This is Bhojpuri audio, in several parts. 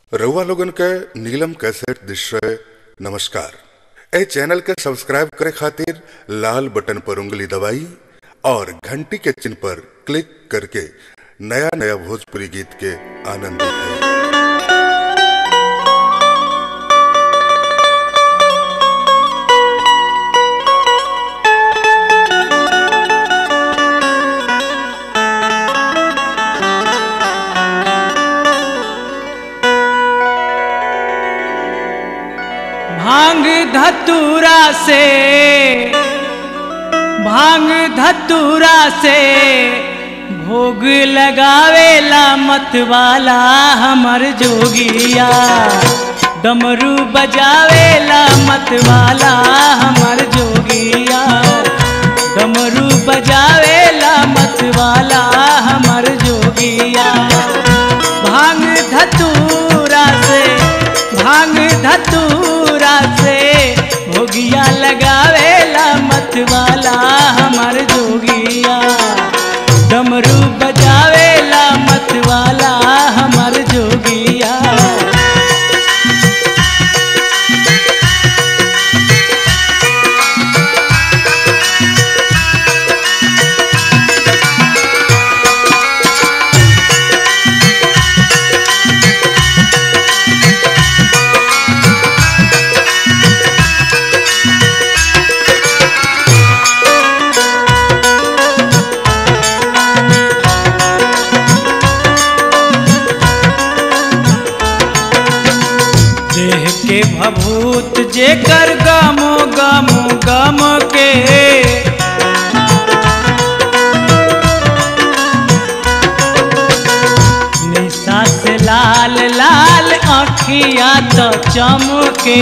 रउआ लोगन के नीलम कैसेट दृश्य नमस्कार ए चैनल के सब्सक्राइब करे खातिर लाल बटन पर उंगली दबाई और घंटी के चिन्ह पर क्लिक करके नया नया भोजपुरी गीत के आनंद उठाई भांग धतूरा से भांग धतूरा से भोग लगावेला मतवाला हमर जोगिया डमरू बजावेला मतवाला हमर जोगिया डमरू बजावेला मतवाला हमर जोगिया भांग धतूरा से भांग धतूरा से भोगिया लगावेला मतवाला हमर जोगिया डमरू बजावेला मतवाला हमर जोगिया देह के भभूत जेकर गमो गमो गम के निशा से लाल लाल अखिया तो चमके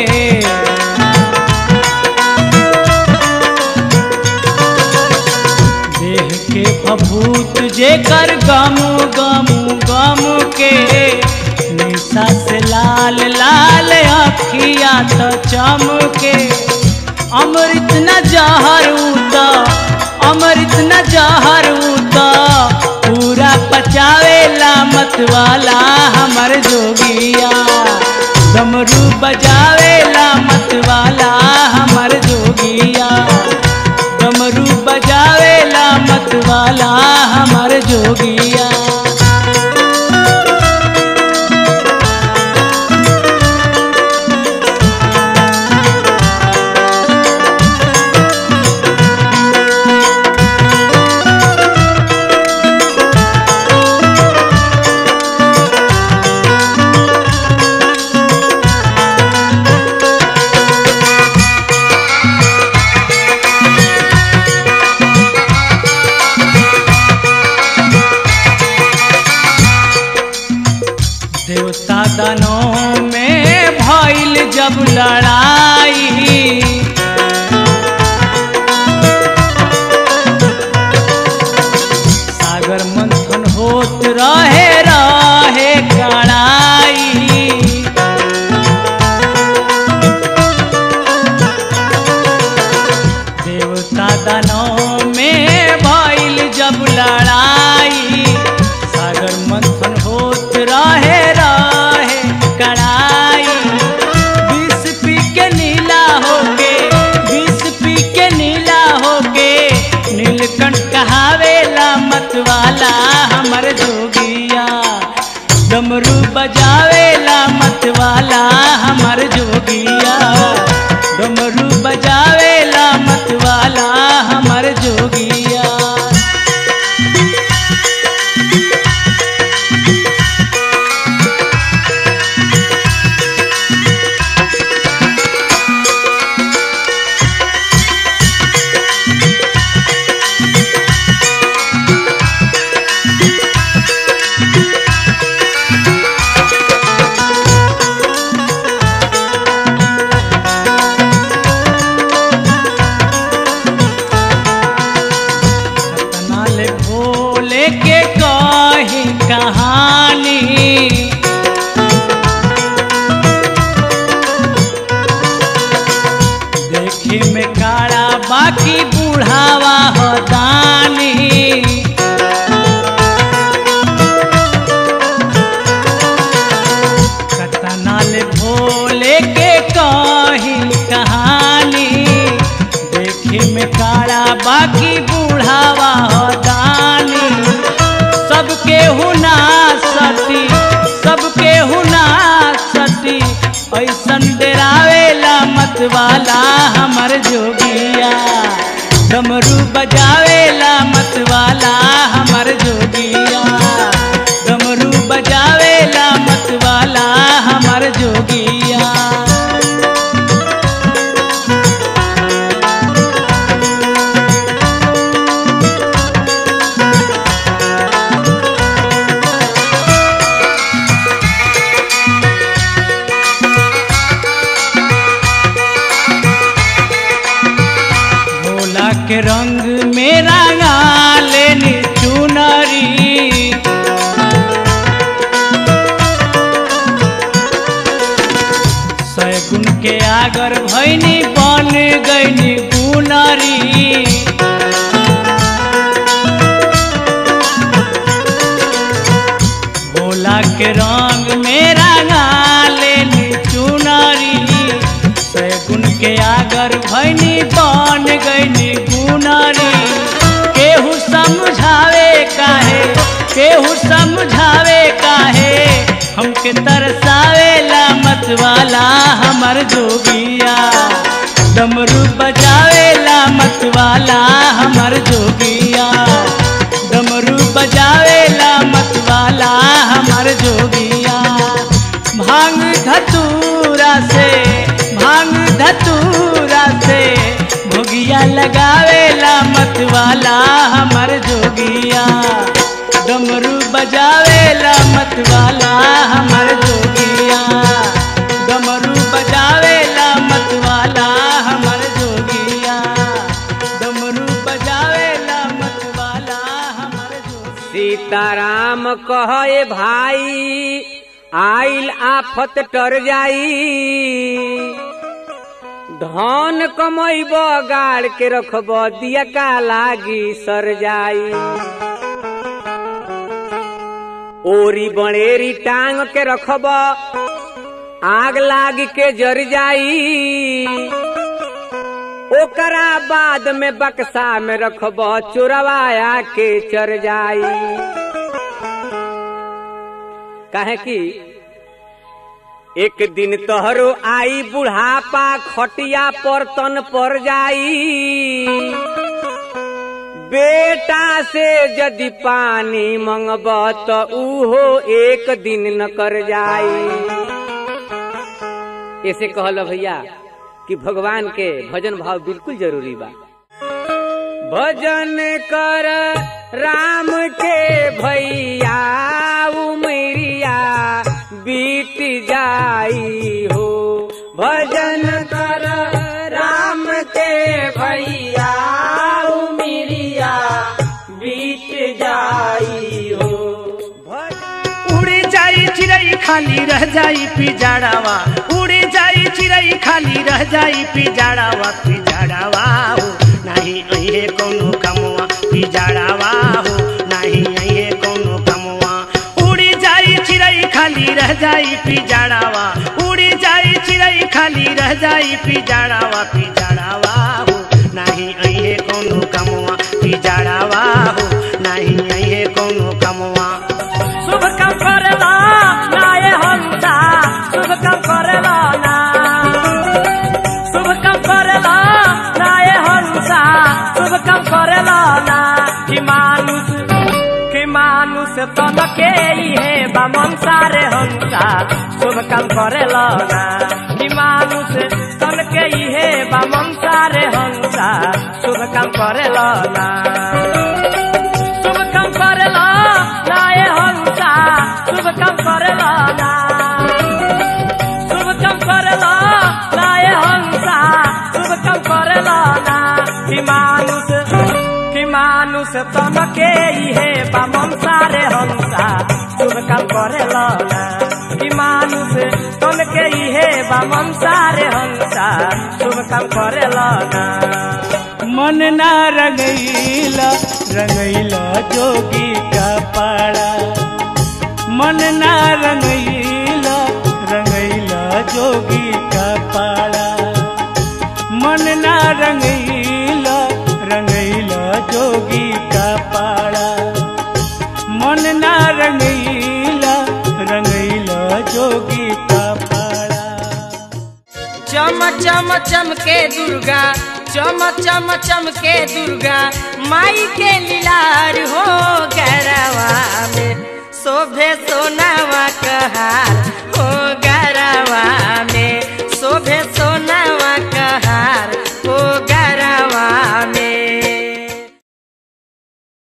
देह के भभूत जेकर गमु गमु गमु के निशा से लाल लाल अखिया तो चमके अमृत न जहर उता अमृत न जहर उता पूरा पचावेला मतवाला हमर जोगिया डमरू बजावेला मतवाला हमर जोगिया डमरू बजावेला मतवाला हमर जोगिया देवता दानों में भइल जब लड़ाई सागर मंथन होत रहे रहे कड़ाई देवता दानों में भइल जब लड़ाई सागर मंथन होत रहे रहे कड़ाई विष पी के नीला होके विष पी के नीला होके नीलकंठ कहावेला मतवाला हमर जोगिया डमरू बजावेला मतवाला हमर जोगिया डमरू बजावेला मतवाला हमर जोगिया बाकी बूढ़ावा हो दानी सबके हुना सती सबके हुना सती ऐसन डरावेला मत वाला हमर जोगिया डमरू बजावेला मत वाला हमर जोगिया डमरू बजावेला मत वाला हमर जोगिया भोला के रंग में रंगा लेनी चुनरी सैगुन के आगर भैनी बन गईनी गुनरी भोला के रंग में रंगा लेनी चुनरी सैगुन के आगर भैनी बन गईनी गुनरी केहू समझावे काहे केहू समझावे काहे हमके तरसावेला मत वाला हमर जोगिया डमरू बजावेला मत वाला हमर जोगिया डमरू बजावेला मत वाला हमर जोगिया भांग धतूरा से भांग धतूरा से भोगिया लगावेला मत वाला हमर जोगिया डमरू बजावेला मत वाला हमर जोगिया डमरू बजावेला मत वाला हमर जोगिया डमरू बजावेला मत वाला हमर जोगिया सीताराम कहे भाई आइल आफत टर जाई धन कमैब गाड़ के रखब दिया का लागी सर जाई ओरी बड़ेरी टांग के रखब आग लाग के जर जाई ओकरा बाद में बक्सा में रखब चोरवाया के चर जाई कहे कि एक दिन तोहरो आई बुढ़ापा खटिया पर तन पर जाई बेटा से यदि पानी मंगब तो उहो एक दिन न कर जाई ऐसे कहल भैया कि भगवान के भजन भाव बिल्कुल जरूरी बा भजन कर राम के भैया उमरिया बीत जाई हो भजन कर राम के भैया उमरिया बीत जाई हो भजन उड़ी जाई चिड़ई खाली रह जाई पिजाड़ावा उड़ी जाई चिड़ई खाली रह जाई पिजाड़ावा पिजाड़ावा हो नहीं अहे कोनो कमवा पिजाड़ावा हो नहीं अहे कोनो कमवा उड़ी जाई चिड़ई खाली रह जाई पिजाड़ावा उड़ी जाई चिड़ई खाली रह जाई पिजाड़ावा पिजाड़ावा हो नहीं अहे कोनो कमवा पिजाड़ावा हो नहीं अहे कोनो कमवा शुभ काम करेला नाये हंसा शुभ काम करेला ना शुभ काम करेला नाये हंसा शुभ काम करेला ना कि मानुष कि मानुष तन के है बामन सारे हंसा शुभ काम करेला ना कि मानुष तन के है बामन सारे हंसा शुभ काम करेला ना शुभ काम करेला नाये हंसा शुभ काम करेला ना शुभ काम करेला नाये हंसा शुभ काम करेला ना कि मानुष कि मानुष तन के है बामन सारे हंसा शुभ काम करेला ना कि मानुष तन के है बामन सारे हंसा शुभ काम करेला ना मन ना रंगैला रंगैला जोगी का पाड़ा मन ना रंगैला रंगैला जोगी का पाड़ा मन ना रंगैला रंगैला का पाड़ा मन ना रंगीला रंगीला जोगी का पाड़ा चम चम चमके दुर्गा चम चम चमके दुर्गा माई के लीलार हो गरवा में शोभे सोनावा कहा